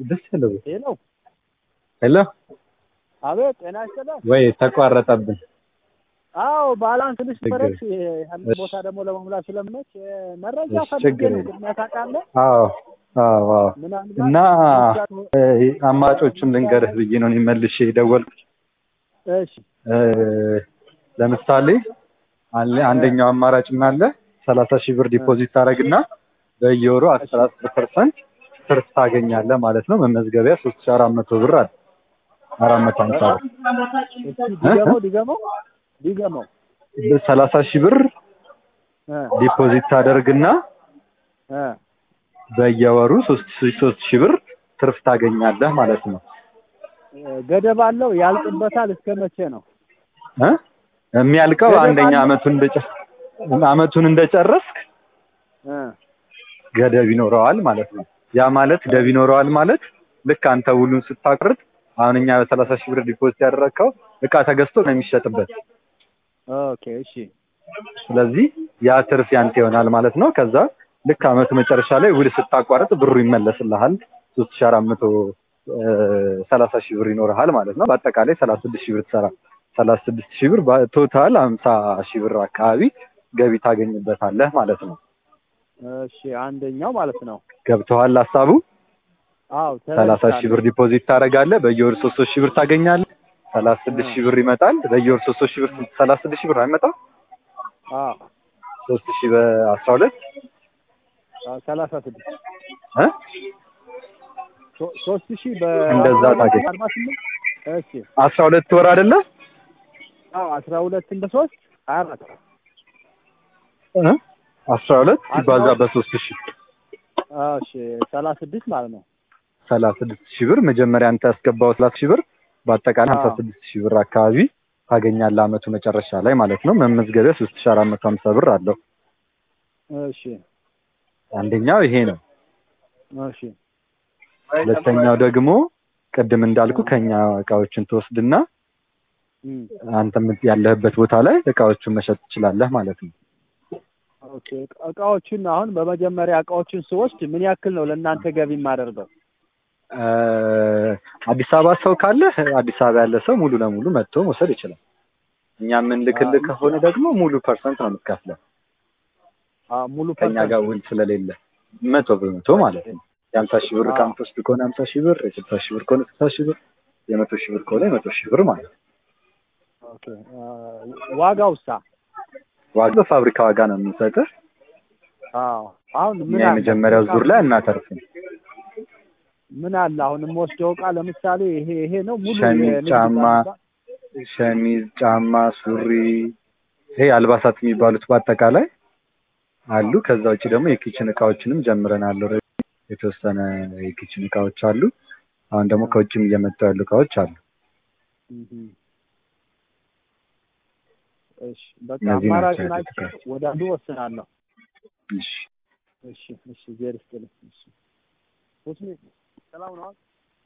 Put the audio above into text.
ደስ ያለው ሄሎ ሄሎ አቤት ጤና ይስጥልኝ ወይ ተቋረጠብን አዎ ባላንስ ትንሽ ችግር በረች አንድ ቦታ ደግሞ ለመሙላት ስለምነች መረጃ እሺ፣ ፈልጌ ችግር ነው የለም። ቅድሚያ ታውቃለህ አዎ አዎ አዎ ምናልባት እና እ፣ አማራጮቹን ልንገርህ ብዬ ነው እኔ መልሼ የደወልኩት እሺ እ፣ ለምሳሌ አለ አንደኛው አማራጭ ምን አለ ሰላሳ ሺህ ብር ዲፖዚት ታደርግና በየወሩ አስራ አስር ፐርሰንት ትርፍ ታገኛለህ ማለት ነው መመዝገቢያ ሶስት ሺህ አራት መቶ ብር አለ አራት መቶ ሀምሳ ብር እስኪ ዲገመው ዲገመው ዲገመው ሰላሳ ሺህ ብር እ ዲፖዚት ታደርግና እ በየወሩ ሶስት ሺህ ሶስት ሺህ ብር ትርፍ ታገኛለህ ማለት ነው ገደብ አለው ያልቅበታል እስከ መቼ ነው እ የሚያልቀው ገደብ አንደኛ አለው? አመቱን እንደጨ አመቱን እንደጨረስክ እ ገደብ ይኖረዋል ማለት ነው። ያ ማለት ገደብ ይኖረዋል ማለት ልክ አንተ ውሉን ስታቀርጥ አሁን እኛ በሰላሳ ሺህ ብር ዲፖዚት ያደረግከው እቃ ተገዝቶ ነው የሚሸጥበት። ኦኬ እሺ ስለዚህ ያ ትርፍ ያንተ ይሆናል ማለት ነው። ከዛ ልክ አመቱ መጨረሻ ላይ ውል ስታቋርጥ ብሩ ይመለስልሃል። ሶስት ሺህ አራት መቶ ሰላሳ ሺህ ብር ይኖርሃል ማለት ነው። በአጠቃላይ ሰላሳ ስድስት ሺህ ብር ትሰራ ሰላሳ ስድስት ሺህ ብር ቶታል ሀምሳ ሺህ ብር አካባቢ ገቢ ታገኝበታለህ ማለት ነው። እሺ አንደኛው ማለት ነው ገብተዋል ሀሳቡ? አዎ ሰላሳ ሺህ ብር ዲፖዚት ታደርጋለህ። በየወር ሶስት ሶስት ሺህ ብር ታገኛለህ። ሰላሳ ስድስት ሺህ ብር ይመጣል። በየወር ሶስት ሶስት ሺህ ብር ሰላሳ ስድስት ሺህ ብር አይመጣም? አዎ ሶስት ሺህ በአስራ ሁለት ሰላሳ ስድስት እ ሶ- ሶስት ሺህ እንደዛ ታገኝ። በአርባ ስምንት እሺ አስራ ሁለት ወር አይደለ? አዎ አስራ ሁለት እንደ ሶስት ሀያ አራት እ አስራ ሁለት ሲባዛ በሶስት ሺህ እሺ ሰላሳ ስድስት ማለት ነው ሰላሳ ስድስት ሺህ ብር መጀመሪያ አንተ ያስገባው ሰላሳ ሺህ ብር በአጠቃላይ ሀምሳ አዎ። ስድስት ሺህ ብር አካባቢ ታገኛለህ አመቱ መጨረሻ ላይ ማለት ነው። መመዝገቢያ ሶስት ሺህ አራት መቶ ሀምሳ ብር አለው። እሺ አንደኛው ይሄ ነው። እሺ ሁለተኛው ደግሞ ቅድም እንዳልኩ ከኛ እቃዎችን ትወስድና እም፣ አንተ የምት- ያለህበት ቦታ ላይ እቃዎቹን መሸጥ ትችላለህ ማለት ነው። ኦኬ እቃዎችን አሁን በመጀመሪያ እቃዎችን ስወስድ ምን ያክል ነው ለእናንተ ገቢ የማደርገው? እ፣ አዲስ አበባ ሰው ካለ አዲስ አበባ ያለ ሰው ሙሉ ለሙሉ መጥቶ መውሰድ ይችላል። እኛ የምንልክልህ ከሆነ ደግሞ ሙሉ ፐርሰንት ነው የምትከፍለው አዎ ሙሉ ከኛ ፐርሰንት ጋር ውል ስለሌለ መቶ በመቶ ማለት ነው። የሀምሳ ሺህ ብር እቃ አዎ። የምትወስድ ከሆነ ሀምሳ ሺህ ብር፣ የስልሳ ሺህ ብር ከሆነ ስልሳ ሺህ ብር፣ የመቶ ሺህ ብር ከሆነ የመቶ ሺህ ብር ማለት ነው። ኦኬ አ፣ ዋጋውሳ? ዋጋ በፋብሪካ ዋጋ ነው የምንሰጥህ። አዎ አሁን እኛ ምን አለ የመጀመሪያው ዙር ላይ እናተርፍም። ምን አለ አሁን የምወስደው እቃ ለምሳሌ ይሄ ይሄ ነው ሙሉ ሸሚዝ፣ የንግድ ጫማ፣ ባንክ ሸሚዝ፣ ጫማ፣ ሱሪ ይሄ አልባሳት የሚባሉት በአጠቃላይ አሉ። ከዛ ውጭ ደግሞ የኪችን እቃዎችንም ጀምረናል። ኦልሬዲ የተወሰነ የኪችን እቃዎች አሉ። አሁን ደግሞ ከውጭም እየመጡ ያሉ እቃዎች አሉ። እም፣ እሺ በቃ እነዚህ ናቸው አማራጭ ያሉት ናቸው። ወደ አንዱ ወስናለሁ። እሺ እሺ እሺ ዜር ይስጥልኝ። እሺ ሁስኒ ሰላም ነው?